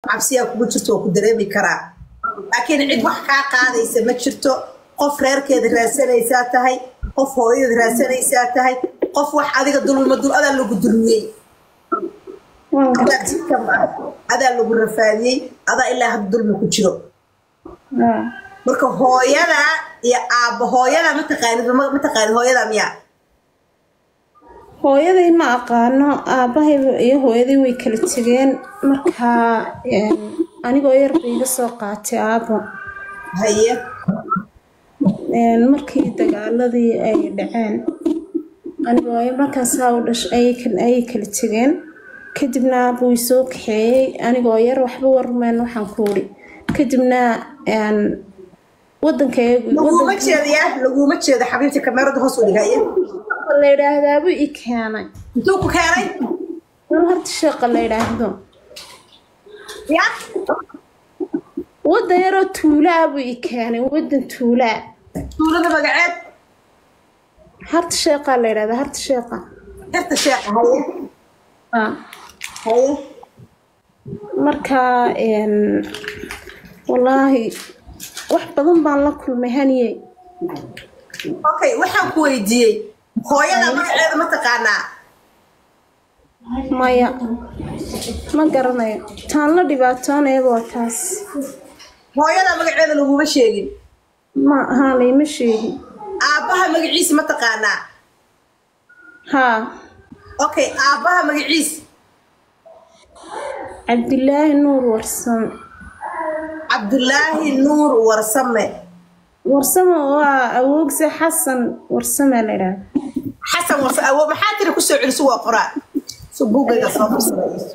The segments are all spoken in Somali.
cabsiyaa kugu jirto waa ku dareemi karaa laakiin cid wax kaa qaadaysa ma jirto qof reerkeeda raadsanaysaa tahay qof hooyada raadsanaysaa tahay qof wax adiga dulma dul adaa lagu dulmiyey adaa jidka ma adaa lagu rafaadiyey adaa ilaa hadda dulmi ku jiro marka hooyada iyo aabba hooyada mataqaanid mataqaanid hooyada miya hooyaday ma aqaano aabbahay iyo hooyaday way kala tegeen markaa anigoo yar bay iga soo qaatay aabbo haye markii dagaaladii ay dhaceen anigoo markaasaa u dhash ayay kala tegeen kadibna aabbo way soo kaxeeyey anigoo yar waxba warmeen waxaan ku uri kadibna wadankayagu laguma jeedaya laguma jeedo xabiibti kameerada hoos u dhigaya la yidhaahdaabuu i keenay intuu ku keenay mal horta sheeqa la yidhaahdo ya wadan yaroo tuulaa buu i keenay wadan tuulaa tuulada magaceed harta sheeqaa la yidhahdaa harta sheeqa xirta sheekha haye Ah. haye markaa wallaahi wax badan baan la kulmay haniye okay waxaan ku weydiiyey hooyada magaceeda ma taqaanaa maya ma garanayo taan la dhibaatoonayaba waa taas hooyada magaceeda laguma sheegin ma haa layma sheegin aabbaha magaciisa ma taqaanaa haa okay aabbaha magaciis cabdilaahi nuur warsame cabdulaahi nuur warsame warsame waa awoogse xasan warsame la yidhaahda xasan warsa awo maxaa tiri kusoo celiso waa qoraa so buugayga soo farsanayso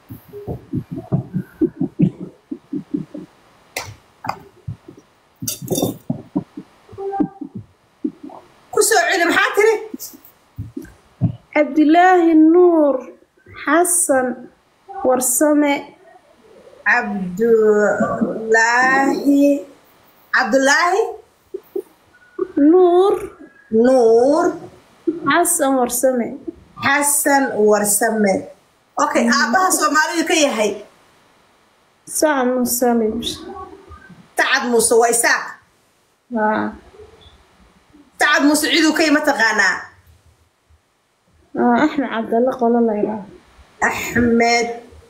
kusoo celi maxaa tiri cabdilaahi nuur xasan warsame cabdulaahi cabdulaahi nuur nuur xasan warsame xasan warsame okay aabbaha soomaalidu ka yahay saca musalim sacad muuse waa isaaq haa sacad muuse ciduu ka yima taqaanaa aa axmed cabdalle qolo la yidhaahdo axmed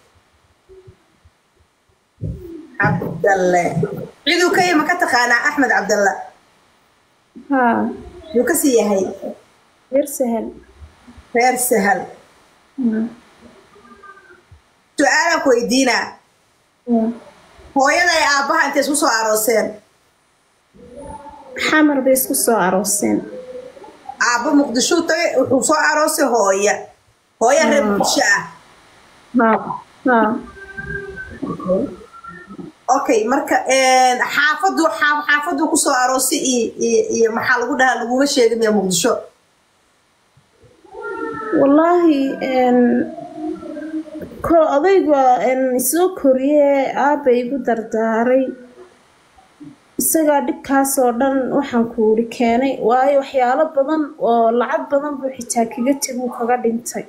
cabdalle ciduu ka yima ka taqaanaa axmed cabdalle haa yuu kasii yahay yar sahal reer sahal su-aalaan ku weydiinaa hooyada ay aabbaha intay isku soo arooseen xamar bay isku soo arooseen aabbo muqdishuu tagay wuxuu soo aroosay hooya hooya reer muqdisho ah haa haa okay marka xaafadu xaa- xaafadu kusoo aroosay iyo iyo iyo maxaa lagu dhahaa laguma sheegin miya muqdisho wallaahi ko odayga soo koriyee aabba igu dardaaray isagaa dhibkaas oo dhan waxaan ku uri keenay waayo waxyaalo badan oo lacag badan buu xitaa kaga teguu kaga dhintay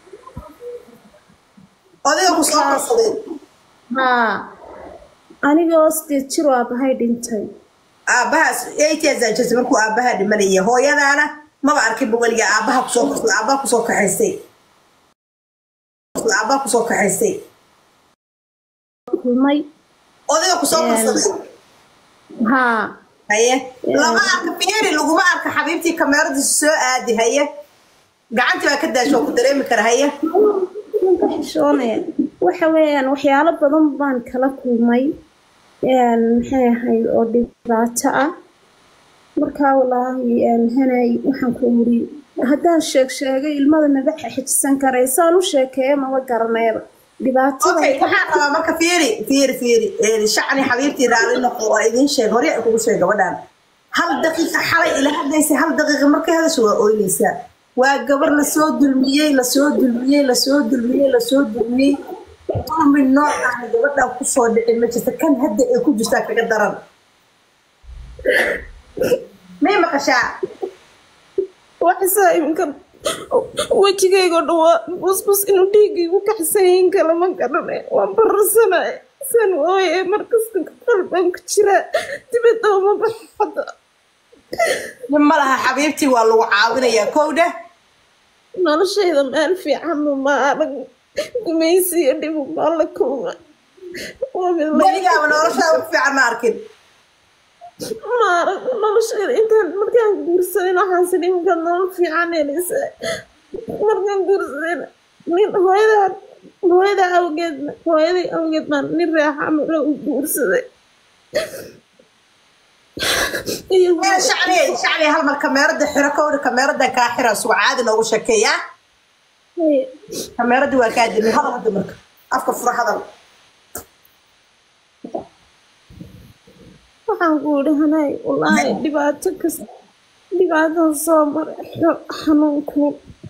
odayga ku soo korsadeen haa anigoo sideed jir oo aabbahay dhintay aabbahaas eightiasaa jirtay markuu aabbaha dhimanaya hooyadaana maba arkinba weliga aabbaha kusoo korsada aabbaha kusoo kaxaystay aabbaha kusoo kaxaystay kulmay odayga kusoo korsaday haa haye lama arka fiiri laguma arka xabiibtii kameeradiisa soo aadi haye gacantii baa ka daasho oo ku dareemi kara haye waan ka xishoonaya waxa weeyaan waxyaalo badan baan kala kulmay maxay ahayd oo dhibaato ah markaa walaahi hanay waxaan ku uri haddaan sheeg sheegay ilmada maba xijisan karay saan u sheekeeya maba garanayba dhibaatada okay waxaa qabaa marka fiiri fiiri fiiri shacni xabiibtii raali noqo waa idiin sheeg hore ay kugu sheeg gabadhaan hal daqiiqa xalay ila hadlaysa hal daqiiqa markay hadasha waa ooynaysaa waa gabar lasoo dulmiyey lasoo dulmiyey lasoo dulmiyey lasoo dulmiyey dulmi noocan gabadhaan kusoo dhicin ma jirta kan hadda ay ku jirtaa kaga daran may maqashaa waxasaa iminka wejigaygo dhan waa busbus inuu dhiigaygu kaxsayin kale ma garanay waan bararsanay san ooye markasta qalban ku jira dibadda uma baxo hadda nin ma laha xabiibtii waa lagu caawinayaa kowdha noloshayda meel fiicanba ma arag gumaysi iyo dhibu baa la kulma waa mid la weligaaba noloshaada wax fiican ma arkin ma arag noloshayda intaan markaan guursaday waxaanse nimankaad nolol fiican helisa markaan guursaday nin hooyadaa hooyada awgeed hooyaday awgeed baan nin reexa maro u guursaday iyo Eh, shacbiyey shacbiyey hal mar kameerada xiro kowdha kameeradan kaa xira sugo caadi noogu sheekeeyaa hooye kameeradii waa kaa dimin hadal hadda marka afka fura hadal waxaan ku idhi hanay wallaahi dhibaato kasta dhibaatada soo maray xo- xanuunku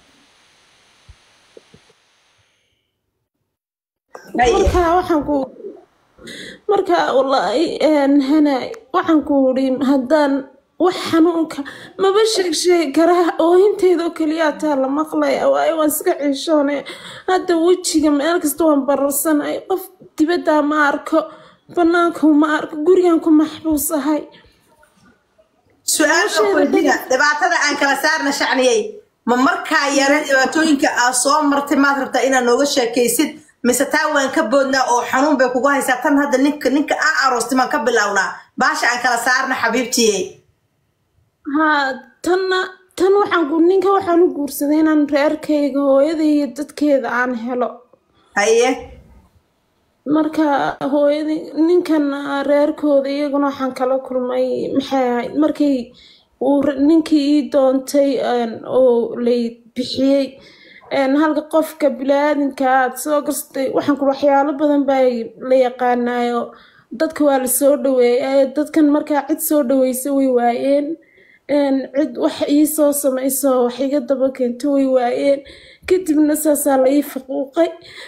Haye. markaa waxaan ku markaa wallaahi een, hanay waxaan ku idhi haddaan wax xanuunka maba sheeg sheegi karaa oohinteeda oo keliyaa taa la maqlaya waayo waan iska ciishoonay hadda wejiga meel kasta waan bararsanay qof dibaddaa ma arko banaanka ma arko gurigan ku maxbuusahay su-aasha weydiina dhibaatada aan kala saarna shacniyey ma markaa yare dhibaatooyinka aad soo martay maad rabtaa inaad nooga sheekaysid mise taa waan ka boodnaa oo xanuun bay kugu haysaa tan hadda ninka ninka aan aroostay maan ka bilownaa baasha aan kala saarna xabiibtiye haa tanna tan waxaan ku ninka waxaan u guursaday inaan reerkayga hooyada iyo dadkeeda aan helo haye marka hooyada ninkan reerkooda iyaguna waxaan kala kulmay maxay ahayd markii uu r- ninkii ii doontay een, oo lay bixiyey een, halka qofka biniaadamka aad soo gastay waxaan ku waxyaalo badan baa la yaqaanaayo dadka waa la soo dhaweeyay dadkan markaa cid soo dhaweysa way waayeen een, cid wax ii soo samayso wax iga daba keento way waayeen kadibna saasaa la ii faquuqay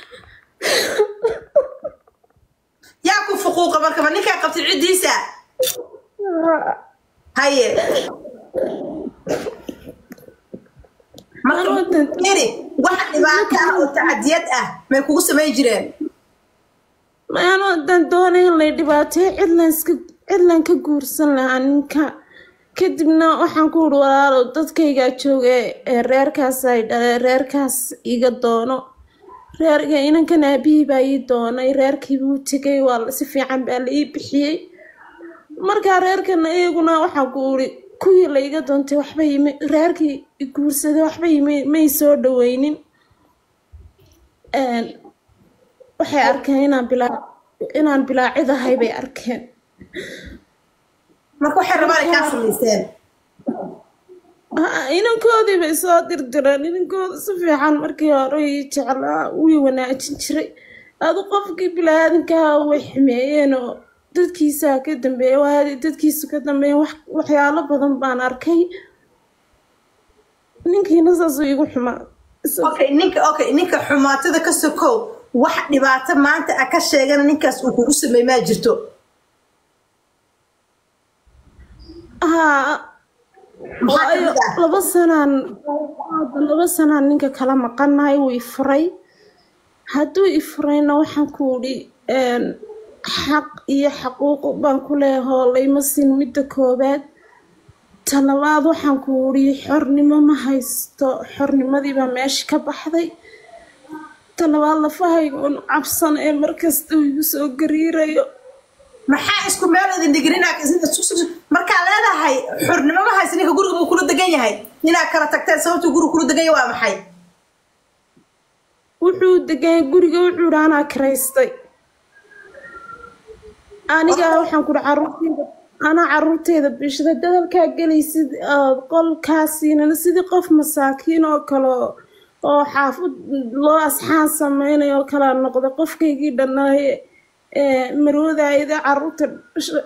yaa ku fuquuqa marka ma ninkaa qabtay ciddiisa haye marka Anoo iri wax dhibaato ah oo tacadiyad ah may kugu samayn jireen maano haddaan doonay in lay dhibaateeyo cidlan iska cidlan ka guursan lahaa ninka kadibna waxaan ku uri walaalo dadkaygaa jooga ee reerkaas ay dhaleen reerkaas iga doono reerka inankan aabihii baa ii doonay reerkii buu tegay waa la- si fiican baa la ii bixiyey markaa reerkana iyaguna waxaan ku uri kuwii la iga doontay waxba ima reerkii i guursaday waxba ima may soo dhaweynin Een, waxay arkeen inaan bilaa inaan bilaacid ahay bay arkeen marka waxay rabaan ay kaa samaysteen Ha- inankoodii bay soo dirdireen inankooda si fiican markii hore ii jeclaa wii wanaajin jiray adu qofkii bilaadankaa way xumeeyeen oo dadkiisaa ka dambeeya waa dadkiisu ka dambeeya wax waxyaalo badan baan arkay ninkiina saasuu igu xumaa Isagoo- okay ninka okay ninka xumaatada ka sokow wax dhibaato maanta a ka sheegana ninkaas uu kugu sameey maa jirto haa Maxaa waayo kamid ah? laba sanaan laba sanaan ninka kala maqanahay wuu ifuray hadduu ifurayna waxaan ku idhi een, xaq iyo xaquuq baan ku leehoo layma siin midda koobaad ta labaad waxaan ku idhi xornimo ma haysto xornimadii baa meesha ka baxday ta labaad lafahayga un cabsan ee markasta uu igu soo gariirayo maxaa isku meel idin dhigrina markaa leedahay xurnimo ma haysa ninka guriga buu kula degan yahay inaad kala tagteen sababtuu guriga kula degan yahay waa maxay wuxuu degan guriga wuxuu idhi anaa kiraystay aniga waxaan kuri caruurteyda anaa caruurteyda bishada dadalkaa gelaysid ood qolkaasiinana sidii qof masaakiin oo kale oo- oo xaafad loo asxaan sameynayo oo kala noqda qofkaygii dhanaaye ee marwadayda caruurta dhasha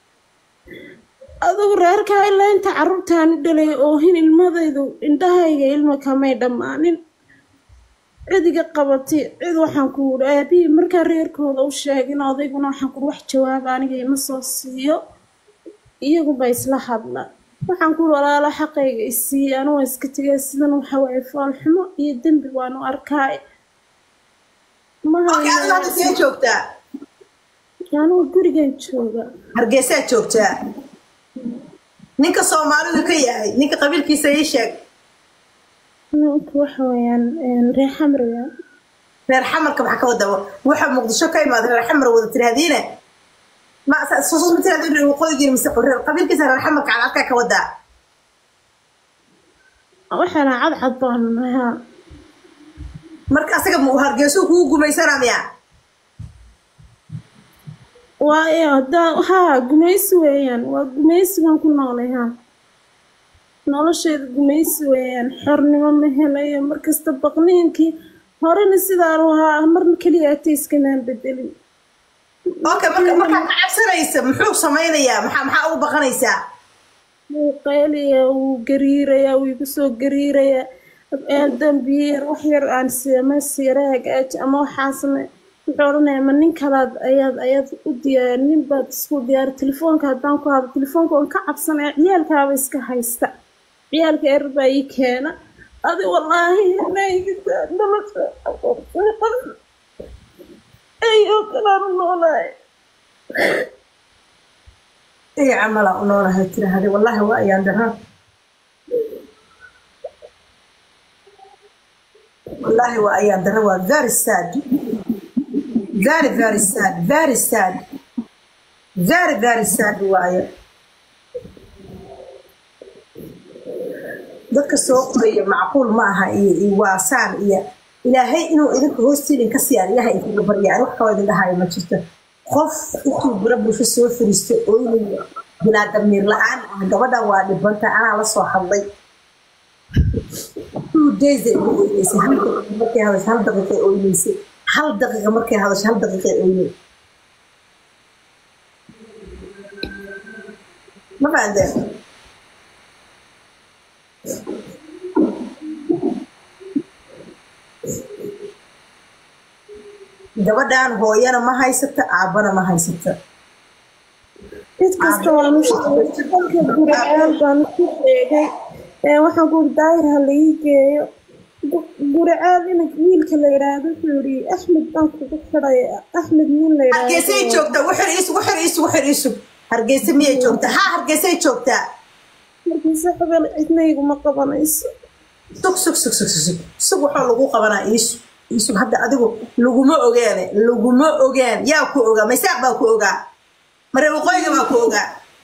adigu reerkaa ilaa inta caruurtaan u dhalay oohin ilmadaydu indhahayga ilma kamay dhammaanin cidiga qabatay cid waxaan ku wuri aabihii markaa reerkooda u sheegin odayguna waxaan kuri wax jawaaba aniga ima soo siiyo iyaguba isla hadla waxaan ku wuri walaalo xaqayga isiiye anu waa iska tegay sidan waxa waaye foolxumo iyo dembi waan u arkaay ma okay adiga hadda hayno see joogtaa anugu gurigan jooga hargeysaa joogtaa ninka soomaalidu ka yahay ninka qabiilkiisa ii sheeg ninka waxa weeyaan reer xamar weeyaan reer xamarka maxaa ka wada waxa muqdisho ka imaada reer xamar wada tiraahdiine ma susus ma tirahdin reer waqooyigiin mise reer qabiilkiisa reer xamarka cadcadkaa ka wadaa waxaana cadcad baanu nahaa marka asaga mu hargeysuu kugu gumaysanaa miya waa hadaa haa gumaysi weeyaan waa gumaysi baan ku noolay haa nolosheeda gumaysi weeyaan xornimo ma helayo markasta baqniinkii horena sidaanu ahaa marna keliya atayskamaan bedelin okay marka markaa ka cabsanaysa muxuu samaynayaa maxaa maxaa ugu baqanaysaa wuu qaylayaa wuu gariirayaa wuu igu soo gariirayaa dambiyeer wax yar aan siima siira hagaaji ama waxaasna wuxuu odhanayaa ma nin kalaad ayaad ayaad u diyaar nin baad isku diyaar telefoonka haddaan ku hado telefoonka waan ka cabsanaya ciyaalkaaba iska haysta ciyaalka erer baa ii keena adi wallaahi naygitaa nolosha ayoo kalaan u noolahay iyo camalaa u noolahay tirahade wallaahi waa ayaan daraa wallaahi waa ayaan dara waa very sad very very sad very sad very very sad waaye dadka soo qoraya macquul ma aha iyo iyo waasaan iyo ilaahay inuu idinka hoostiidin ka siiyaan ilaahay idinkaga baryaan wax kaloo idin dhahayo ma jirto qof intuu biro bulsho soo fariisto ooynaya bilaa damiir la-aan ah gabadhan waa dhibanta anaa la soo hadlay two days ay ugu oyneysay hal daqiiqa markay hadasho hal daqiiqay oyneysay hal daqiiqa markay hadasho hal daqiiqay oynay ma fahanteen gabadhan hooyana ma haysata aabbana ma haysata mid kasta waan u sheegay kolka guriceel baan ku sheegay ee waxaan ku uri daahir ha la ii geeyo guriceel ina wiilka la yidhaahdo wuxuu yidhi axmed baan kugu xidhay axmed nin la hargeysay joogtaa wuxur isug wuxur isug wuxur isug hargeysa miyay joogtaa haa hargeysay joogtaa markiise xubel cidna iguma qabanayso sug sug sug sug sug sug waxaa lagu qabanaa iisug iisug hadda adigu laguma ogaane laguma ogaan yaa ku ogaa maysaaq baa ku ogaa mare waqooyiga baa ku ogaa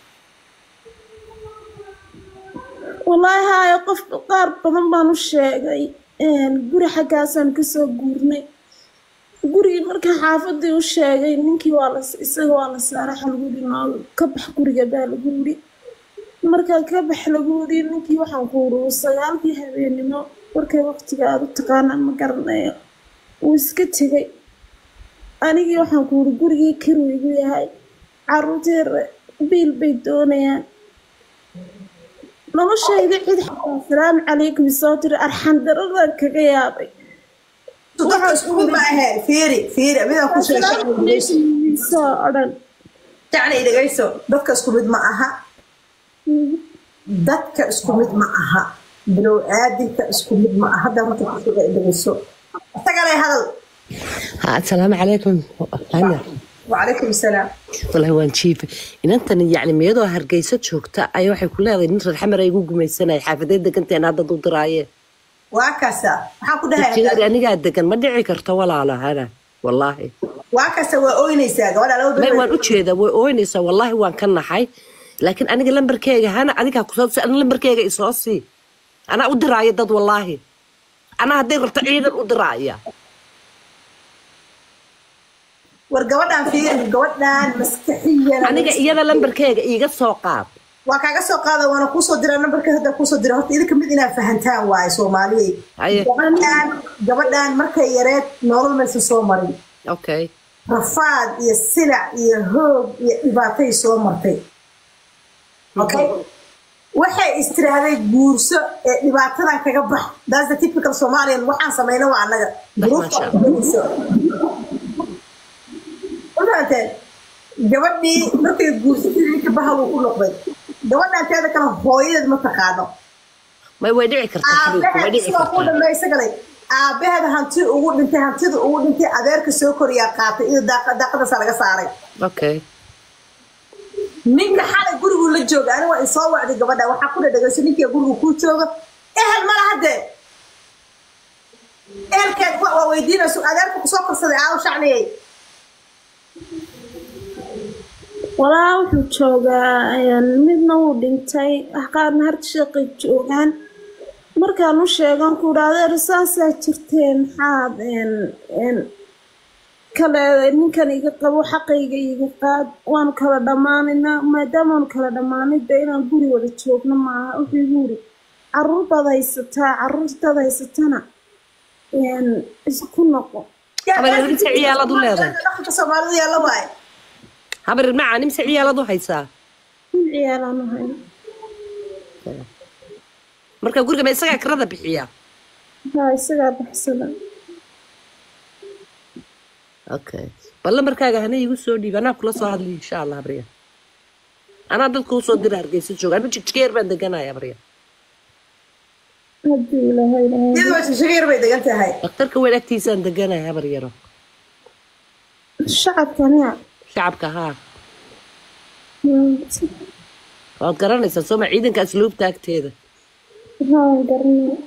wallaahi haayo qof qaar badan baan u sheegay guri xaggaasaan kasoo guurnay gurigii marka xaafadii u sheegay ninkii waa la isaga waa la saaray waxa lagu yidhi nool ka bax guriga baa lagu yidhi markaa ka bax lagu yidhi ninkii waxaan ku yidhi sagaalkii habeenimo markay waqtiga aada u taqaanaan ma garanayo wuu iska tegay anigii waxaan ku yidhi gurigii kiruu igu yahay caruurtii biil bay doonayaan noloshayda cid xataa asalaamu calaykum soo tiri arxan daradan kaga yaabay dadka isku mid ma ahee fiiri fiiri midaan ku sheegay soo odhan jacni dhegayso dadka isku mid ma aha dadka isku mid ma aha bilow aadinka isku mid ma aha hadda marka ku sheega dhegayso isagale hadal السلام عليكم هنا وعليكم السلام والله waan jiifay inantan yacni miyadoo hargeysa joogta ayaa waxay ku leedahay nin reer xamar ay igu gumaysanaya xaafadee deganteen hadda u diraayeen waa kasa maxaa ku dhahay jigaari anigaa degan ma dhici karto walaalo hana wallaahi waa kasa waa ooynaysaa gabadha laba may bil waan u jeedaa way ooynaysaa wallaahi waan ka naxay laakiin aniga lambarkeyga hana adigaa kusoo si ana lambarkeyga isoo sii anaa u diraaya dad wallaahi anaa hadday rabto ciidan u diraaya war gabadhan fiiri gabadhan maskaxiyan aniga iyada lambarkeyga iiga soo qaad waa kaaga soo qaada waana kuusoo diraa nambarka hadda kuusoo dira horta idinka mid inaa fahantaan waaye soomaaliyey haye gabadhan gabadhan markay yareed nolol maysan soo marin okay rafaad iyo silac iyo hoog iyo dhibaatay soo martay okay waxay istiraahday guurso ee dhibaatadan kaga bax that's the typical somalian waxaan samayna waa annaga duruufta Masha ku gelayso mafahanteen gabadhii markay guursatay ninka bahal uu ku noqday gabadhan teeda kale hooyadeed ma taqaano may way dhici kartaa xabiibku way dhici aabaheed ku kartaa dhambeeysa galay aabaheeda hanti ugu dhintay hantida ugu dhintay adeerka soo koriyaa qaatay iyo daaqa- daaqadaasa laga saaray okay ninka xalay gurigu la jooga ani waa isoo wacday gabadha waxaa ku dhadhagayso ninkia gurigu kuu jooga ehel mala haddee ehelkeed wa- waa weydiinayso adeerka kusoo korsaday aaw shacniyey walaa wuxuu joogaa een, midna wuu dhintay wax qaarna harta sheeqay joogaan markaan u sheegan ku idhaahdeer saasaa jirteen maxaad een, een, kale ninkan iga qabo xaqayga iga qaad waanu kala dhammaanaynaa maadaamaanu kala dhammaanay de inaan guri wada joogno maaha wuxuu igu yiri caruur baad haysataa caruurtaad haysatana een, isku noqo Habar inta ciyaalaad u leedahay? dhaqanka soomaalidu yaalla waaye habar macaan imse ciyaalaad u haysaa in ciyaalaan u hayno marka guriga ma isagaa kirada bixiya haa isagaa baxsada okay bal lambarkaaga hana igu soo dhiib anaa kula soo hadli insha allah habriya anaa dadka usoo dira hargeysa jooga anu jigjigeer baan deganaya habriya haddii ilaahay ilaahay iyadoo shashagayar bay degan tahay dhakhtarka weyn agtiisaan deganaya habar yaro shacabka miya shacabka haa Hmm, waad garanaysaa sooma ciidanka asluubta agteeda haa garanaya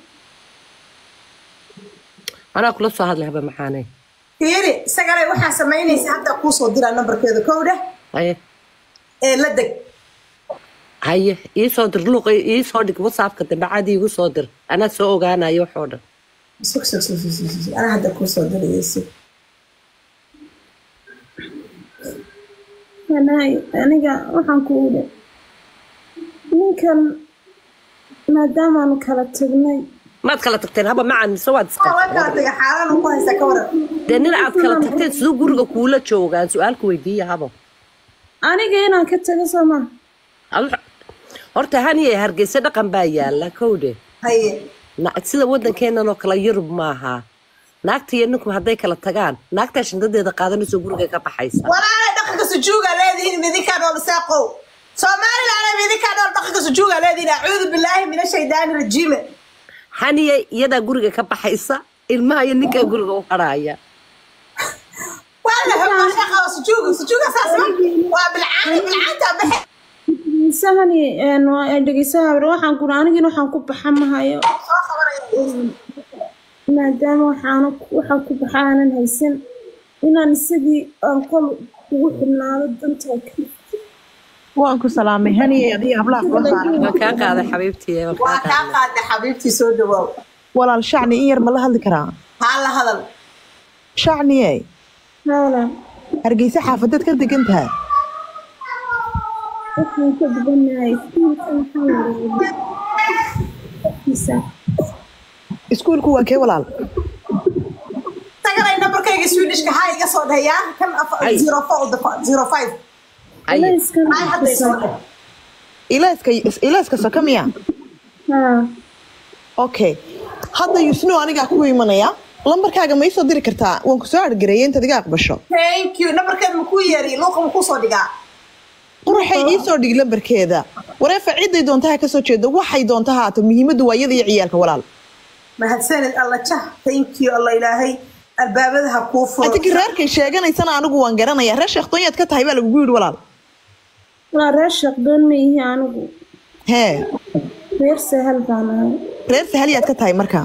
anaa kula soo hadlay haba maxaanay fiiri isagale waxaa samaynaysa hadda kuu soo diraa nambarkeeda kow dheh haye ee la deg haye iisoo dir luuqa iisoo dhig whatsappka dambe caadi igu soo dir anaa soo ogaanayo waxoo dhan sug sug sug sug sug sug anaa hadda kuu soo diraya sug anaay aniga waxaan ku idhi ninkan maadaamaanu kala tagnay maad kala tagteen haba macan mise waad waa way kala isqabteen tegay xaalan uu ku haysta ka waran dee nin aad kala tagteen siduu guriga kuula joogaan su-aalku weydiiya habo aniga inaan ka tago soo maa Adu- horta haniye hargeysa dhaqan baa yaala kowdhe haye Na- sida waddankeennan oo kale yurub maaha naagta iyo ninku hadday kala tagaan naagtaa shindadeeda qaadanayso guriga ka baxaysa walaalay dhaqanka sujuuga leedihiin midinkaa nool isaaqow somaliland midinkaa nool dhaqanka sujuuga leedihiin acuudu bilaahi min ashaydaani rajiime haniye iyadaa guriga ka baxaysa ilmaha iyo ninkaa guriga u harhaaya wala maashaqa sujuuga sujuuga saas ma waa bilcaanta bilcaanta baxe isahani dhegeysaha waxaan ku anigina waxaan ku baxa mahayo soo qabanaya maadaama waxaana waxaan ku baxa aanan haysan inaan isagii aan qol ugu xidhnaado dantaa ka waan ku salaamay haniye adiga hablaha kula saaran waan kaa qaaday xabiibtii waan kaa waa kaa qaaday qaadna xabiibtii soo dhawaaw walaal shacni in yar ma la hadli karaa haa la hadal shacniye hawla hargeysa xaafadeed ka degan tahay waxaan ka dubanahay iskuulka maxaa la yidhahdaa iskuulku waa kee walaal tagalay nambarkayga swedishka haa iga soo dhayaa kan Ay. zero four zero five Aye. ay hadday soo dhah ilaaska ilaaska soka miya haa okay hadda yusno anigaa ku imanaya lambarkaaga ma isoo diri kartaa waan kusoo argareeyay intaad iga aqbasho thank you nambarkeeda makuu yeeriy luuqa makuu soo dhigaa quruxay iisoo dhig lambarkeeda wareefa ciday doonta ha kasoo jeedo waxay doonta haato muhiimaddu waa iyada iyo ciyaalka walaal mahadsanid alla jah thank you alla ilaahay albaabada ha kuu furo atigi reerkay sheeganaysana anigu waan garanaya reer sheekhdonyaad ka tahay baa lagugu yidhi walaal waa reer shaqdoon ma ihi anigu hee reer sahal baan ahay reer sahalyaad ka tahay marka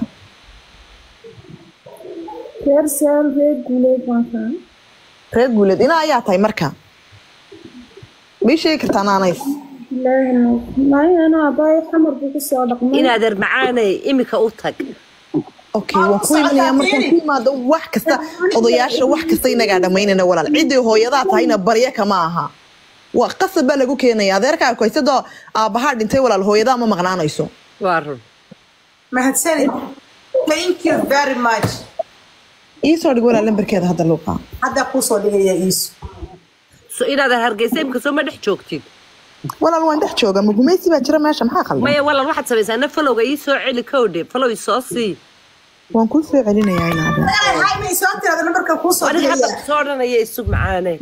reer sahal reer guuleed baan ka ahay reer guuleed ina ayaa tahay marka may sheegi kartaa naanays ilaahi nuur maayo anaa abaayo xamar buu kusoo dhaqmay inaad ermacaanay imika u tag okay waan ku imanayaa markaan ku imaado wax kasta odayaasha wax kasta inagaa dhammaynana walaal ciddii hooyadaa tahayna barya kama aha waa qasab baa lagu keenaya adeerkaa koysadoo aabbahaa dhintay walaal hooyadaa ma maqnaanayso waa run mahadsanid thank you very much iisoo dhig walaal lambarkeeda hadda luuqa haddaa kuu soo dhigaya iisu so inaad hargeysa imika soo ma dhex joogtid walaal waan dhex jooga ma gumaysi baa jira meesha maxaa qaldan maya walaal waxaad samaysaa na falowga ii soo celi kowdhe falow isoo sii waan kuu soo celinayaa inaada tagalay hay may soo tirada nambarka kuu soo aniga hadda dhigaya kusoo odhanaya isug macaane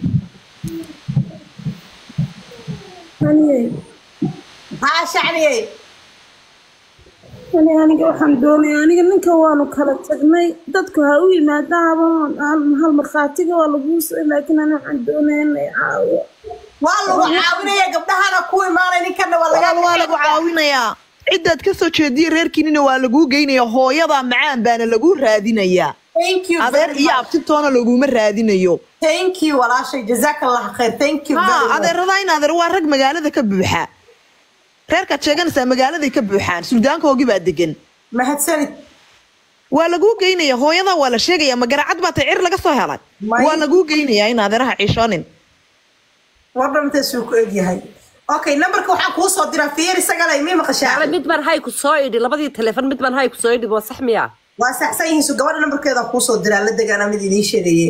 aniyey haa shacniyey ani aniga waxaan doonaya aniga ninka waanu kala tagnay dadku ha u yimaadaaba hal markhaatiga waa laguu soo laakiin ani waxaan doonaya inay caawiyo waa lagu caawinaya gabdhahana ku imaanay ninkana waa walaal waa laga lagu caawinayaa cidaad ka soo jeediye reerkiinina waa laguu geynaya hooyada macaan baana lagu raadinayaa thank you adeer very iyo much. abtitoona laguma raadinayo thank you walaashay jazaaka allah khayr thank you very ha much. adeeradaa in adeer waa rag magaalada ka buuxa reerkaad sheeganaysaa magaaladay ka buuxaan suldaankoogii baa degan mahadsanid waa laguu geynaya hooyada waa la sheegaya ma garacad baa tay cir laga soo helay May- waa laguu geynayaa in adeeraha ciishoonin wardhan intaasuu ku egyahay okay numberka waxaan kuu soo diraa fiyer isagale mii maqashaa Ala mid baan hay ku soo idhi labadii telefoon mid baan hay ku soo idhi waa sax miya waa saxsan yihiin su gabadha numberkeeda kuu soo diraa la degaana mid idiin sheegaye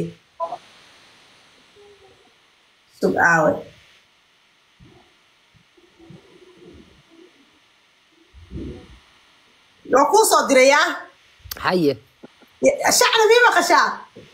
sug aawe waa kuu soo dirayaa haye shacna mii maqashaa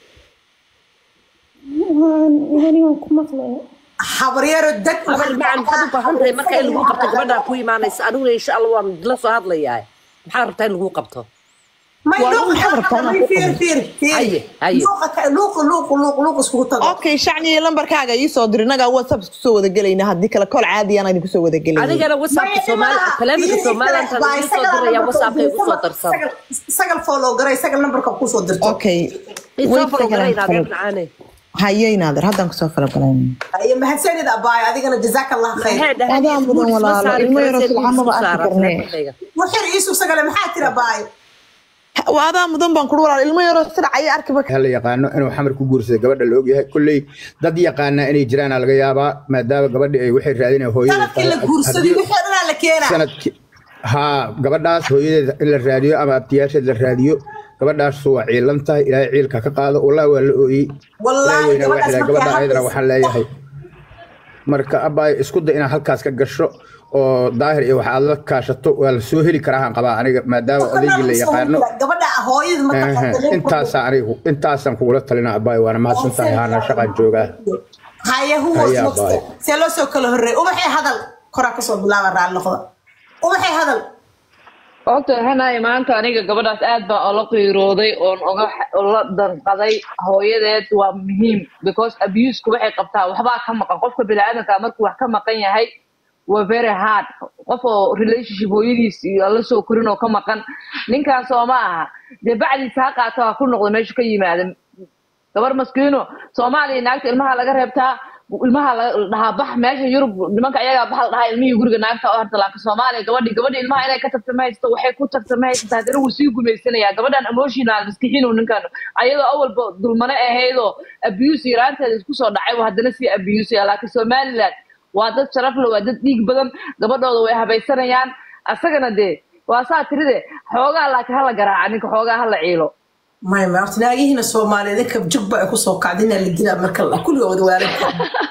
anigan ku maqlaya habaryaro deg amal macaan maxaad u baahan tahay marka in lagu qabto gabadhaa ku imaanaysa aniguna insha allah waan la soo hadlayaa maxaad rabtaa in lagu qabto may Waa luuq maxaa rabtaa inaad ku fiir fiir Haye, fiir haye. luuq luuq luuq luuq iskugu tago okay shacniyo lambarkaaga ii soo dir inagaa whatsapp isku soo wada gelayna haddii kale kol caadi aan idinku soo wada gelayna adigana whatsappka soomaali taleefanka somaliland aan igu soo diraya whatsappka igu soo darsan sagal follow garay sagal numberka ku soo dirto okay isoo wait farogarayn adeer second macaane haye inaader haddaan kusoo falagalayna ayo mahadsanid abaay adigana jazaaka allah khayr Adaa mudan walaalo, ilmo yaroo silcamaba arki karnee. waxir iisug sagale maxaa tira baay waa adaa mudan baan kuri walaal ilmo yaroo sida caya arkiba la yaqaano inuu xamar ku guursaday gabadha la ogyahay kolley dad yaqaana inay jiraan laga yaabaa maadaama gabadhi ay waxay raadinaya hooyadeed sanadkii la guursaday wixii dhanaa la keenaa sanadki haa gabadhaas hooyadeed in la raadiyo ama abtiyaasheed la raadiyo gabadhaas waa ciilan tahay ilaahay ciilka ka qaado wallahi waa la ooyey Wallaahi, Ilaahay weyna gabadhaas waxay markay gabadha ayadana hadlayso- waxaan leeyahay marka abaay isku day inaad halkaas ka gasho oo daahir iyo waxa aad la kaashato waa la soo heli karaa aan qabaa aniga maadaama odaygii la yaqaano gabadha hooyada ma taqaano intaasaan anigu intaasaan kugula talina abaay waana mahadsan tahay haana shaqaan joogaa haya who was Haya, next bye. see loo soo kala horreey ubaxay hadal koraa kasoo bilaaba raalli noqda ubaxay hadal horta hanay maanta aniga gabadhaas aad baan ola qiirooday oon oga ola danqaday hooyadeed waa muhiim because abuseka waxay qabtaa waxbaa ka maqan qofka biniaadanka markuu wax ka maqan yahay waa very hard qof oo relationship hooyadiis iyo la soo korin oo ka maqan ninkaas oo ma aha dee bacdiisa ha qaato ha ku noqdo meeshu ka yimaada gabar maskiino soomaaliya naagta ilmaha laga reebtaa ilmaha la dhahaa bax meesha yurub nimanka ayagaa bax la dhahaa ilmihii guriga naagta oo harta laakiin soomaaliya gabadhi gabadhi ilmaha inay ka tagta ma haysto waxay ku tagta ma haysato haddana wuu sii gumaysanayaa gabadhan emotional maskixiinu ninkan ayadoo awalba dulmane ahaydoo abuse yaraanteeda isku soo dhacay buu haddana sii abusaya laakiin somaliland waa dad sharaf le waa dad dhiig badan gabadhooda way habaysanayaan asagana dee waa saa tiride xoogaa laakiin hala garaaca ninka xoogaa hala ciilo may ma horta naagihiina soomaaliyeed inka jugba ay kusoo kacdina la dilaa marka la kulligood waalidka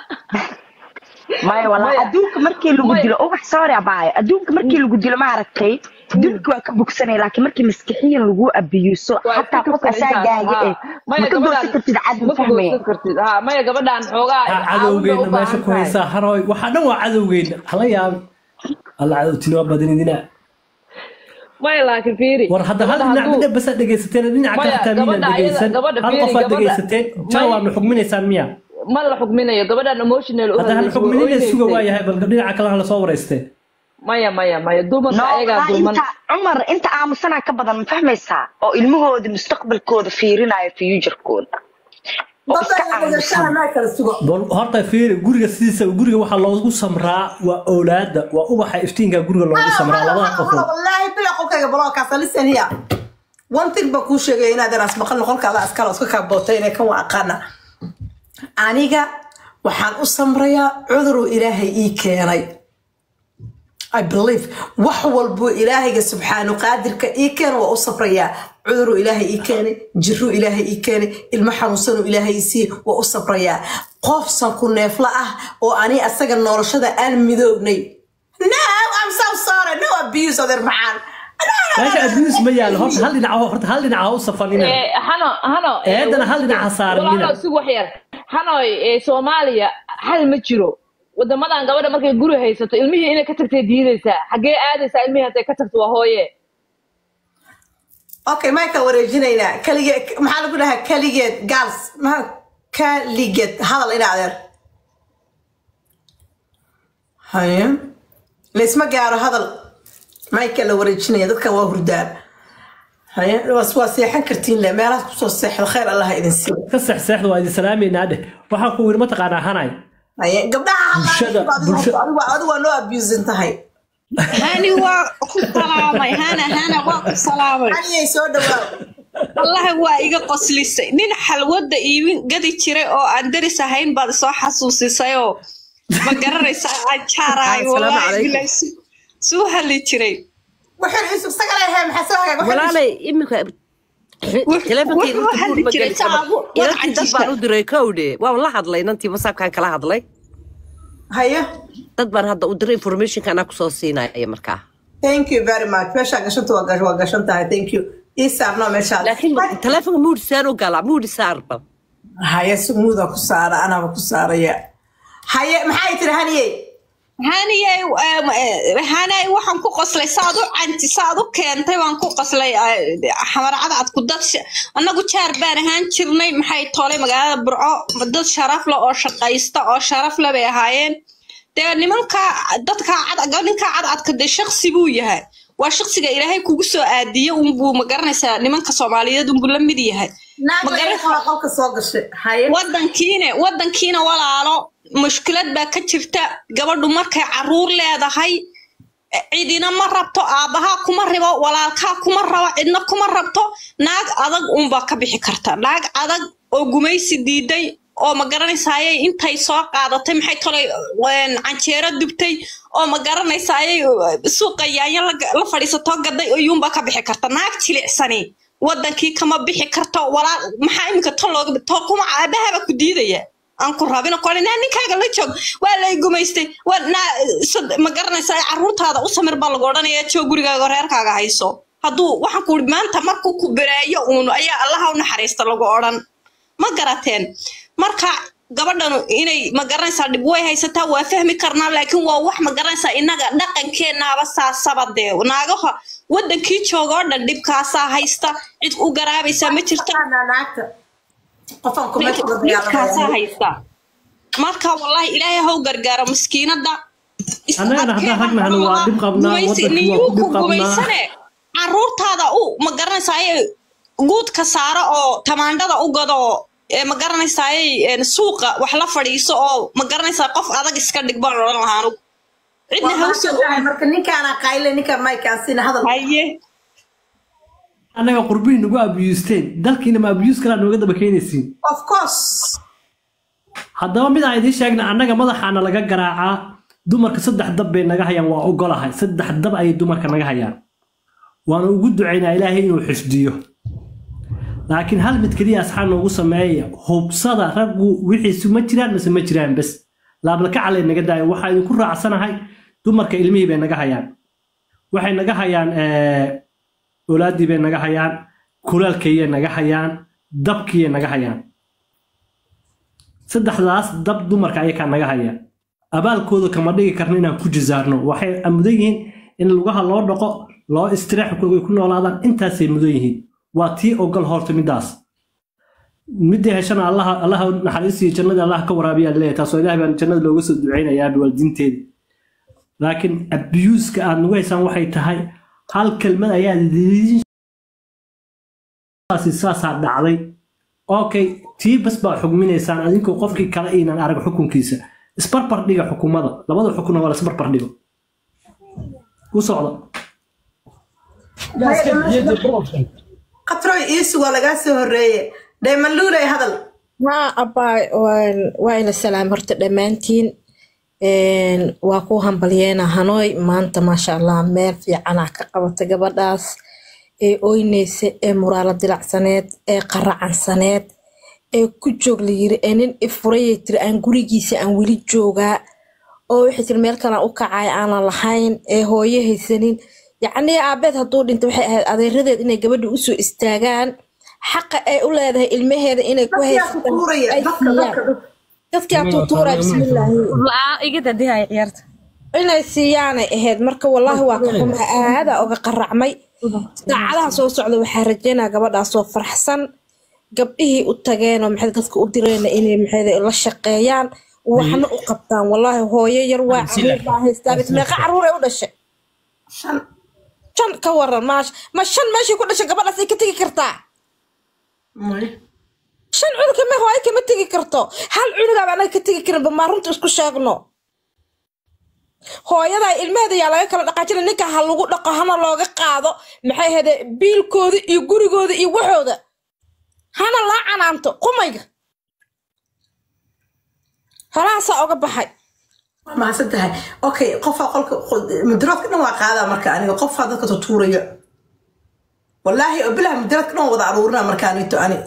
maya walaa Maya. adduunka markii lagu Maya. dilo ubax sorry abaayo adduunka markii lagu dilo ma aragtay dilka waa ka bogsanaya laakiin markii maskixiyan lagu abiyuuso Waa xataa iska qof kaftan intaas, asaagaaga haa. eh Maya ma ka gabadhaan- goosan kartid cad ma ma ka fahmaya goosan kartid haa maya gabadhaan xoogaa Ha caawin bay cadowgeena u meesha baahan ku tahay. haysaa haroy waxaa dhan waa cadowgeena hala yaabi alla cadowtina waa badinidina maya laakiin fiiri war hadda hal gabadha dhinac hadduu- midda basa dhegaysateen dhinaca Maya, ka hataa miina gabadha ayada- dhegaysan gabadha hal fiiri, qofaad gabadha- dhegaysateen jaa Maya- waadna xugminaysaan miya ma la xugminayo gabadhaan emotional u hadda hal hadlayso, way xugminina suga oynaysay. waayahay bal dhinaca kale hala soo wareystee maya maya maya dumarka no ayagaa walaa dulman inta cumar inta aamusanaa ka badan ma fahmaysaa oo ilmahooda mustaqbalkooda fiirinayo futurekooda oo iska dadka aamusan naa kala sugo bal horta fiiri guriga sidiisa guriga waxaa loogu samraa waa oolaada waa ubaxa iftiinka guriga loogu samraa labada qofood wallaahi bila qolkayga balookaasa listen here one thing baa kuu sheegaya inaad eraas maqal qolkaada askala iska kaabootay inay kan waa aqaana aniga waxaan u samrayaa cuduruu ilaahay ii keenay I believe wax walbuu ilaahayga subxaanu qaadirka ii keena waa u safrayaa cuduruu ilaahay ii keenay jiruu ilaahay ii keenay ilmo xanuunsanuu ilaahay ii siiyey waa u safrayaa qof sanku neefla ah oo ani asaga noolashada aan midoognay no I'm so sorry no abuse odeer macaan meesha abuse ma yaalo horta hal dhinac horta hal dhinac ha u safanina Eh, hano hano eh, Eedana hal dhinac ha saaranina. walaalow, si wax yar hanoy eh, soomaaliya hal ma jiro wadamadan gabadha markay guri haysato ilmihii inay ka tagtay diidaysaa xaggee aadaysaa ilmihii hadday ka tagto waa hooye okay mayka wareejinaynaa kaligeed maxaa lagu dhahaa kaligeed gaals maa kaligeed hadal ina adeer haye laysma gaaro hadal mayka la wareejinaya dadkan waa hurdaan haye waa waa seexan kartiin le meelahaas kusoo seexdo khayr allah idin siiyo ka seexseexda waa idin salaameynaa dheh waxaan ku yidhi mataqaanaa hanay haye gabdhaha Bulshada- hadlaa bulsha- adigu adigu waa noo abusin tahay hani waa ku salaamay hana hana waa ku salaamay aniyay soo dhawaaw wallahi waa iga qoslisay nin xalwada iibin gadi jiray oo aan daris ahayn baad soo xasuusisayoo ma garanaysa aan jaaraay Assalaamu wallahi calaykum. bilaay su- suu hadli jiray wuxuu yusuf sagale he maxaa soo hagaag walaalay iminka teleefonkeyga wuxuu inta hadli buur ma jiray geli karo. saabu inantii dad baan u diray kowdhe waan la hadlay inantii whatsappkaan kala hadlay haye dad baan hadda u diray informationka anaa kusoo siinaya markaa thank you very much meeshaa gashanta waa gash- waa gashan tahay thank you ii saarno meeshaa laakiin teleefonka muudi saan u galaa muudi saarba haye sumuuda ku saara anaaba ku saaraya haye maxay tiri haniye haniyay um, eh, hanay waxaan ku qoslay saad u canti saad u keentay waan ku qoslay eh, xamarcada aad ku dad sha- annagu jaar baan ahaan jirnay maxay toolay magaalada burco dad sharaf leh oo shaqaysta oo sharaf leh bay ahaayeen dee nimanka dadka cad ninka cadcadka dee shaksi buu yahay waa shaksiga ilaahay kugu soo aadiye unbuu ma garanaysaa nimanka soomaaliyeed unbuu la mid yahay Ma garan- naagta qolka soo gashay haye wadankiina wadankiina walaalo mushkilad baa ka jirta gabadhu markay caruur leedahay cidina ma rabto aabbahaa kuma ribo walaalkaa kuma rabo cidna kuma rabto naag adag unbaa ka bixi karta naag adag oo gumaysi diiday oo ma garanaysayay intay soo qaadatay maxay tolay een, canjeero dubtay oo ma garanaysayay suuqa yaanyo la la fadhiisatoo gaday iyuunbaa ka bixi karta naag jilicsani wadankii kama bixi karto walaal maxaa iminka ton looga to kuma aabahaba ku diidaya aan ku rabino kole naa ninkaaga la joog waa lay gumaystay waa naa sad- ma garanaysaa caruurtaada u samir baa lagu odhanaya joog gurigaaga reerkaaga hayso hadduu waxaan ku uri maanta markuu ku bereeyo uun ayaa allaha u naxariista lagu odhan ma garateen marka gabadhanu inay ma garanaysaa dhib way haysataa waa fahmi karnaa laakiin waa wax ma garanaysaa innaga dhaqankeennaaba saasaba dee naagaha wadankii jooga oo dhan dhibkaasaa haysta cid u garaabaysaa ma jirta naagta qofaan ku meesha uga dhibkaasaa dagaalamaya haysta marka wallahi ilaahay haw gargaaro miskiinada is Annagana haddaan adkeen rag nahno waa dhib qabnaa, gumaysi- wadankii waa niyuu ku dhib ku qabnaa. gumaysane caruurtaada u ma garanaysaay guudka saaro oo tamaandhada u gado ee ma garanaysaay suuqa wax la fadhiiso oo ma garanaysaa qof adag iska dhig baan odhan lahaa anugu cidna waa hawsa mahadsan tahay marka ninkaana qayle ninka maykaasina hadal haye annaga qurbihi nagu abiyuusteen dalkiina ma abiyuus kalaa nooga daba keenaysiin of course haddaba mid aan idiin sheegna annaga madaxaana laga garaacaa dumarka saddex dab bay naga hayaan waa ogolahay saddex dab ayay dumarka naga hayaan waana ugu ducaynaa ilaahay inuu xifdiyo laakiin hal mid keliya asxaan noogu sameeya hubsada raggu wixiisu ma jiraan mise ma jiraan bes laablakacalay naga daayo waxaa idinku raacsanahay dumarka ilmihii bay naga hayaan waxay naga hayaan eh, olaadii bay naga hayaan kulaalkayay naga hayaan dabkiiyay naga hayaan saddexdaas dab dumarka ayakaa naga haya abaalkooda kama dhigi karno inaan ku jisaarno waxay mudan yihiin in lugaha loo dhaqo loo istireexkooga ay ku noolaadaan intaasay mudan yihiin waa tii ogol horta midaas midii heshana allaha allaha naxariisiyo jannada allah ka waraabiyaa leeyahay taasoo ilahay baan jannada looga soo ducaynayaa waalidiinteeda laakiin abiyuuska aad nagu haysaan waxay tahay hal kelmad ayaa idiin saasi saasaa dhacday okay tii bas baa xugminaysaan adinkoo qofkii kale inaan arag xukunkiisa isbarbar dhiga xukumada labada xukuna waa la isbarbar dhigo u socda qatroy iisu waa lagaa soo horeeye daymanluuley hadal haa abbaa waan- waa ina salaam horta dhammaantiin Een, waa ku hambalyeena hanooy maanta maasha allah meel fiicanaa ka qabata gabadhaas ee oyneysa ee muraalo dilacsaneed ee qaracansaneed ee ku joog la yiri ee nin ifurayay tiri aan gurigiisa aan weli joogaa oo waxay tiri meel kalaan u kacay aanan lahayn ee hooyo haysanin yacnii aabeed hadduu dhinta waxay ahayd adeeradeed inay gabadha usoo istaagaan xaqa ay u leedahay ilmaheeda inay ku dadkaa ku haysataan tuuraya ay dadka siiyaan dadka dadka dadkaa tuutuuraya bismillaahi igada dihay ciyaarta inay siiyaanay ahayd marka wallaahi waa ka xumaa aadaa oga qaracmay saacadaha soo socda waxaa rajeynaa gabadhaasoo faraxsan gabdhihii u tageenoo maxay dadka u direen inay maxay la shaqeeyaan waxna u qabtaan wallaahi hooyo yar waa caruur baa haystaa bit meeqa caruur ay u dhashay shan shan ka waran maash ma shan meeshay ku dhashay gabadhaas ay ka tegi kartaa shan cunuga me hooyo kama tegi karto hal cunugaaba anaga ka tegi karinba maa runta isku sheegno hooyada ilmaheeda yaa laga kala dhaqaajina ninka ha lagu dhaqo hana looga qaado maxay hede biilkooda iyo gurigooda iyo waxooda hana laa canaanto qumayga horahaasaa oga baxay mahadsan tahay okay qofaa qolka mudaroodka dhan waa qaadaa marka aniga qofaa dadka tutuuraya wallaahi oo bilaha mudaroodka dhan waa wada aruurina marka anito ani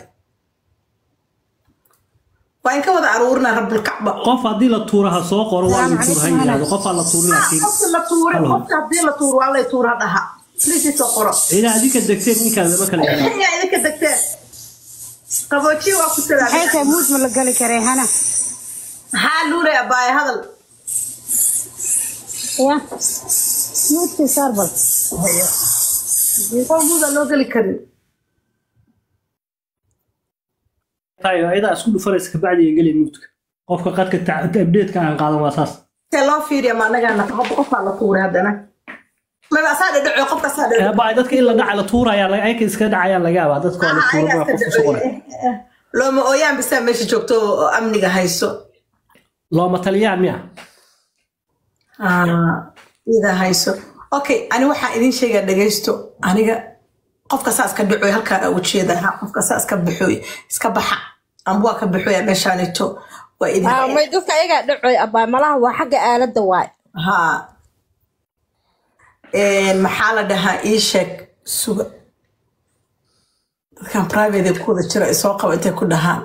waa in ka wada aruurina rabulkacba qof haddii la tuuro ha soo qoro waa la tuur ha yidhaahdo qofaa la tuuri laakiin qofka la tuure qofka haddii la tuuro waa lay tuura dhaha lisii soo qoro ciidaa adinka degteen ninkaan lama kala yaqaan yaa idinka degteen qaboojiye waa ku maxay tahay muud ma la gali karee hana maxaa luulay abaaye hadal ya muudkii saarbal qol muuda loo geli karin tayo ayadaa isku dhufanaysa kabacdi ay gelay muudka qofka qadka abdeedka aan qaadan waa saas see loo fiiriya ma anagaana qofaa la tuuray haddana maba asaa dhadhaco qofka asaa dhadhaco baa dadka in la dhaca la tuuraya ayaka iska dhacayaan laga yaabaa dadka waa la tuura waa qofka soo qoray looma ooyaan bisaa meesha joogto oo amniga hayso looma taliyaan miya ida hayso okay ani waxaa idin sheegaa dhegaysto aniga qofka saa iska dhacoy halkaan ugu jeeda ha qofka saa iska baxoy iska baxa amba waa ka baxoya meeshaanito waa idin Ah, may dadka ayagaa dhacoy abaa malaha waa xagga aaladda waay ha maxaa la dhahaa ii sheeg suga dadkan private ee ku wada jira ay soo qaba intay ku dhahaan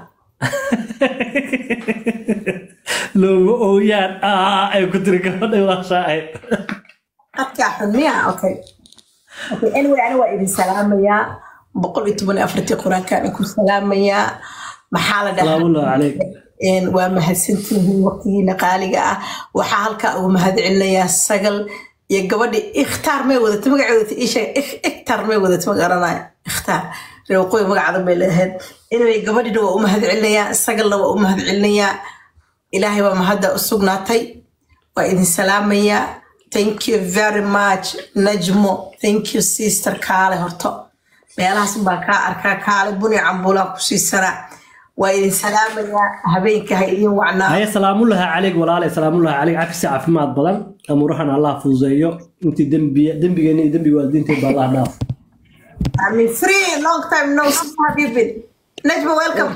looma ooyaan aa ay ku tiri gabadhay waa shaacir qadkaa xun miya okay okay anyway ani waa idin salaamayaa boqol iyo toban iyo afartii qur-aankaan idinku salaamayaa maxaa la dhahaa salaamullahi calayk een, waa mahadsantihiin waqtigiina qaaliga ah waxaa halkaa ugu mahadcelinayaa sagal iyo gabadhi ikhtaar may wadata magaceed wadata ii sheeg Ik- ikhtaar may wadata ma garanaya ikhtaar reer waqooyi magacaada bay leedahay anyway gabadhina waa u mahadcelinayaa sagalna waa u mahadcelinayaa ilaahay baa mahadda u sugnaatay waa idin salaamayaa thank you very much najmo thank you sister kaale horto meelahaas baan kaa arkaa kaale buni cambuulaan ku siisanaa waa idin salaamayaa habeenka ha idin wacnaa haya salaamullahi calayk walaale salaamullahi calayk cafisi caafimaad badan amuurahan allah fuduseeyo intii dembiya dembigeena iyo dembiga waalidiinteed baa allah dhaaf I mean, free, long time no see. How have you been? Najma, welcome.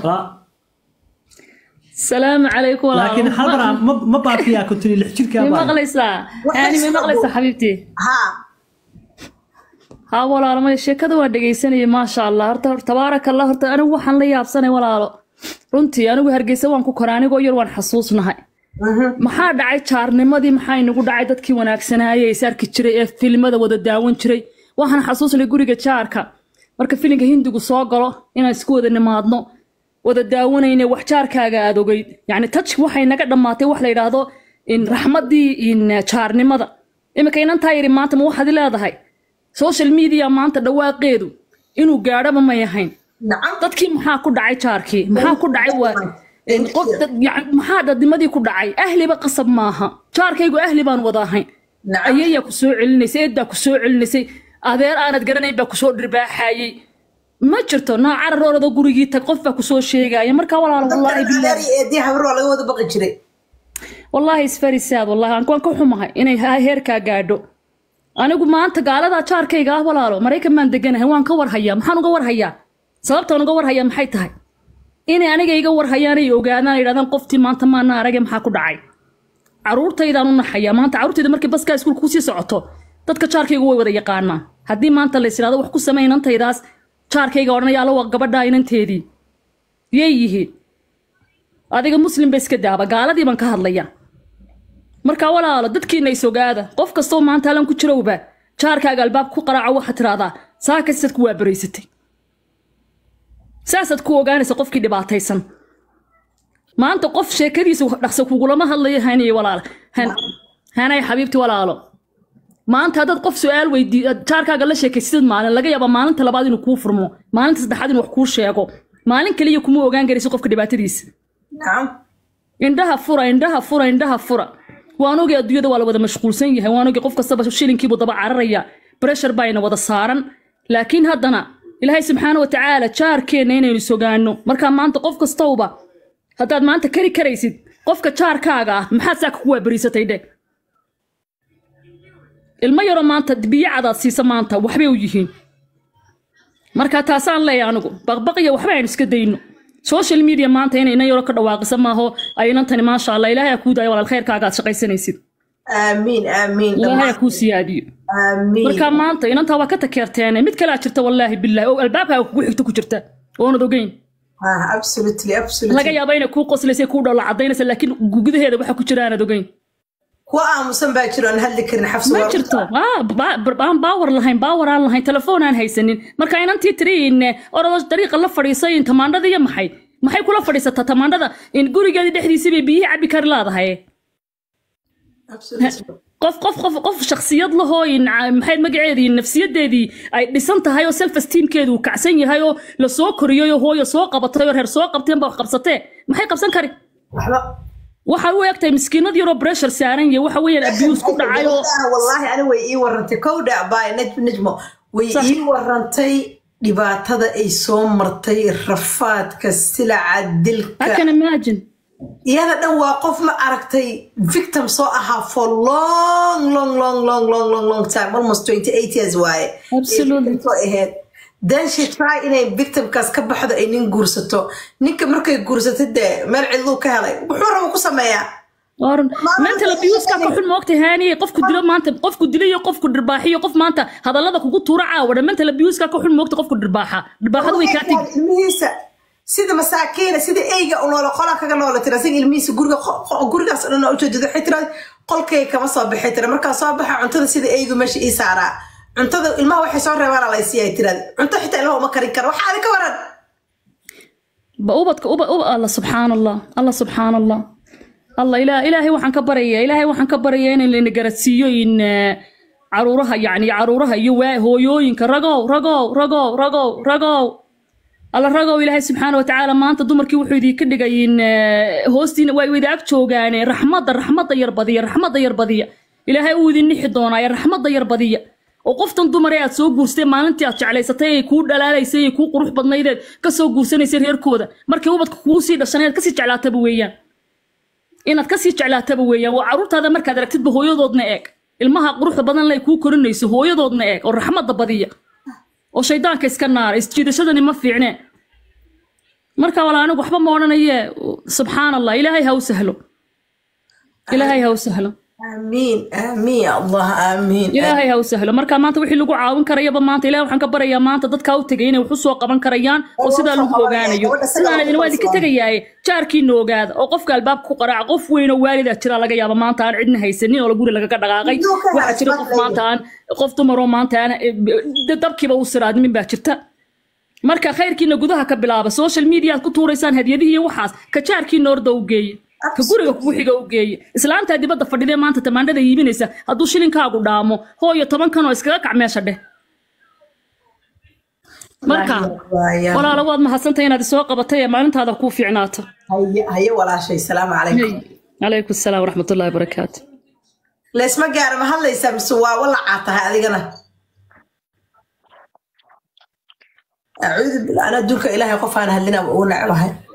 السلام عليكم ولا laakiin hal mar aan- ma ma baafiyaa ku tiri lix jirkaa ما ما baa مغليسا يعني ما مغليسا حبيبتي ها ها walaalo ma sheekada waa dhegaysanayay maasha allah horta tabaaraka allah horta anigu waxaan la yaabsanay walaalo runtii anigu hargeysa waan ku koray anigoo yar waan xasuusnahay maxaa dhacay jaarnimadii maxaa inagu dhacay dadkii wanaagsanaayay is arki jiray ee filimada wada daawan jiray waxaan xasuusnay guriga jaarka marka filinka hindigu soo galo inaan isku wada nimaadno wada daawanayne wax jaarkaaga aad ogeyd yacni taj waxay naga dhammaatay wax la yidhaahdo in raxmaddii in jaarnimada iminka inantaa yidhi maanta ma waxaad leedahay social media maanta dhawaaqeedu inuu gaadhaba may ahayn dadkii maxaa ku dhacay jaarkii maxaa ku dhacay waa in qof dad- yac- maxaa dadnimadii ku dhacay ahliba qasab maaha jaarkaygu ahli baan wada ahayn ayayaa ku soo celinaysay eeddaa ku soo celinaysay adeer aanad garanayn baa kusoo dhirbaaxayey ma jirto nooc cararooradoo gurigii tag qof baa kusoo sheegaya marka walaalo wallaahi bilaahi eedii habar waa laga wada baqi jiray wallaahi isfari saad wallaahi aan waan ka xumahay inay ha- heerkaa gaadho anigu maanta gaaladaa jaarkayga ah walaalo maraykan baan deganahay waan ka warhayaa maxaan uga warhayaa sababtaan uga warhayaa maxay tahay inay aniga iga warhayaan ay ogaadaan ay yidhahdaan qoftii maanta maana arage maxaa ku dhacay caruurtaydaan u naxayaa maanta caruurtayda markay baskaa iskuulka kusii socoto dadka jaarkaygu way wada yaqaanaan haddii maanta lays idhahdo wax ku samey inantaydaas jaarkayga odhanaya alla waa gabadhaa inanteedii yay yihiin adiga muslim ba iska daaba gaaladii baan ka hadlaya marka walaalo dadkiina is ogaada qof kastoo maanta halan ku jirowba jaarkaaga albaab ku qaraaco waxaad tiraahdaa saa kastaad ku waabaraysatay saasaad ku ogaanaysa qofkii dhibaataysan maanta qof sheekadiisa dhaqso kugulama hadlayo haniye walaalo Han- hanay xabiibti walaalo maanta haddaad qof su-aal weydii jaarkaaga la sheekaysid maalin laga yaaba maalinta labaad inuu kuu furmo maalinta saddexaad inuu wax kuu sheego maalin kaliya kuma ogaan garaysid qofka dhibaatadiisa nacam indhaha fura indhaha fura indhaha fura waan ogay adduunyada waa la wada mashquulsan yahay waan ogay qof kastaba shilinkiibuu daba cararaya breshar baayna wada saaran laakiin haddana ilaahay subxaana watacaala jaarkeenna inaynu sogaano markaa maanta qof kastowba haddaad maanta kari karaysid qofka jaarkaaga ah maxaad saaka ku waabariisatay dhe ilmo yaroo maanta biyo cadaad siisa maanta waxbay u yihiin marka taasaan leeyahay anigu baqbaqiya waxba aynu iska dayno social media maanta inay inan yaro ka dhawaaqisa maaho aynan tani maasha allah ilaahay ha kuu daayo walaal khayrkaaga aad shaqaysanaysid aamiin aamiin ilaahay ha kuu siyaadiyo aamiin marka maanta inantaa waa ka takeerteene mid kalea jirta wallaahi bilaahi oo albaabkaaga kugu xigto ku jirta oonad ogeyn ah absolutely absolutely laga yaaba inay kuu qoslaysa kuu dhoola cadaynaysa laakiin gudaheeda waxa ku jira aanad ogeyn kuwa aamusan baa jiro aan hadli karin xabsi ma war- jirto Ah, ba- ba- aan baawar lahayn baawar aan lahayn telefoon aan haysanin marka inantii tiriin orado dariiqa la fadhiisay in tamaandhada iyo maxay maxay kula fadhiisataa tamaandhada in gurigeedii dhexdiisii bay biyihii cabbi kari laadahay absolutely qof qof qof qof shakhsiyad lahoo in ca- maxayd magaceedii nafsiyadeedii ay dhisan tahay oo self esteemkeedu uu kacsan yahay oo lasoo koriyey oo hooyo soo qabatay oo reer soo qabteen baa wax qabsatee maxay qabsan kari waxba waxay u egtahay miskiinad yaroo pressure saaran yahay waxa weeyaan abuse ku dhacay oo wallaahi ani way ii warantay kowdha baay najm najmo way Sax. ii warantay dhibaatada ay soo martay rafaadka silaca I dilka can imagine iyada dhan waa qof ma aragtay victim soo ahaa for long long long long long long long time almost 28 years waaye Absolutely. Ay soo ahayd then she try inay victimkaas ka baxdo ay nin guursato ninka markay guursato dee meel cidluu ka helay wuxuu raba ku sameeyaa Or mental abuse ka xun moogta haani qofku dilo maanta qofku dilo iyo qofku dhirbaaxiyo qof maanta hadallada kugu tuura caawa mental abuse ka xun moogta qofku dhirbaaxa dhirbaaxadu way kaa tegi ilmihiisa sida masaakiina sida eyga u noolo qola kaga noola tira asiga ilmihiisa guriga qo- qo- gurigaas oo dhan oo ujeedada waxay tira qolkay kama soo bixi tira markaa soo baxa cuntada sida eygu meesha ii saaraa cuntada ilmaha waxay soo reebaan la siiyay tirada cunto xitaa ilmaha uma karin karo waxaa adin ka waran ba ubadka uba uba allah subxaan allah allah subxaan allah allah ilaa ilaahay waxaan ka baraya ilaahay waxaan ka baraya in layna garadsiiyo in eh, caruuraha yacni caruuraha iyo waa hooyooyinka ragow ragow ragow ragow ragow alla ragow ilaahay subxaana watacaala maanta dumarkii wuxuu idinka dhigay in eh, hoostiina waa wada ag joogaane raxmadda raxmadda yar badiya raxmadda yar badiya ilaahay uu idin nixi doonaaye raxmadda yar badiya oo qoftan dumar ee aad soo guursatay maalintii aad jeclaysatay ee kuu dhalaalaysay ee kuu qurux badnaydeed ka soo guursanaysay reerkooda markii ubadka kuu sii dhashan inaad kasii jeclaataba weeyaan inaad kasii jeclaataba weeyaan waa caruurtaada markaad aragtidba hooyadoodna eeg ilmaha quruxda badan lay kuu korinayso hooyadoodna eeg oo raxmadda badiya oo shaydaanka iska naara isjiidashadani ma fiicneen marka wala anigu waxba ma odhanaye subxaan allah ilaahay ha u sahlo ilaahay ha u sahlo aamiin aamiin ya allah aamiin ilaahay ha u sahlo marka maanta wixii lagu caawin karayaba maanta ilahay waxaan ka barayaa maanta dadkaa u tegay inay wax u soo qaban karayaan oo sidaa lagu ogaanayo sidaan idin waa idinka tegayaaye jaarkiina ogaada oo qofka albaabka ku qaraaca qof weyn oo waalidaa jira laga yaaba maanta aan cidna haysanin oo guri lagaga dhaqaaqay waxaa jira qof maanta aan qof dumar oo maanta aan eh, dabkiiba u siraadmin baa jirta marka khayrkiina gudaha ka bilaaba social media aad ku tuuraysaan hadyadihii iyo waxaas ka jaarkiina orda u geeye ka guriga kugu xiga u geeye islaantaa dibadda fadhidee maanta tamaandhada iibinaysa hadduu shilinkaagu dhaamo hooyo toban kan oo iskaga kac meesha dheh marka walaalo waad mahadsantahay inaad isoo qabatay ee maalintaada kuu fiicnaato haye haye walaashay salaamu calaykum calaykum asalaam waraxmatullahi wabarakaatu leesma gaara ma hadlaysaa mise waa walacaa tahay adigana acuudu billah ana adduunka ilaahay qof aan hadlina ugu necbahay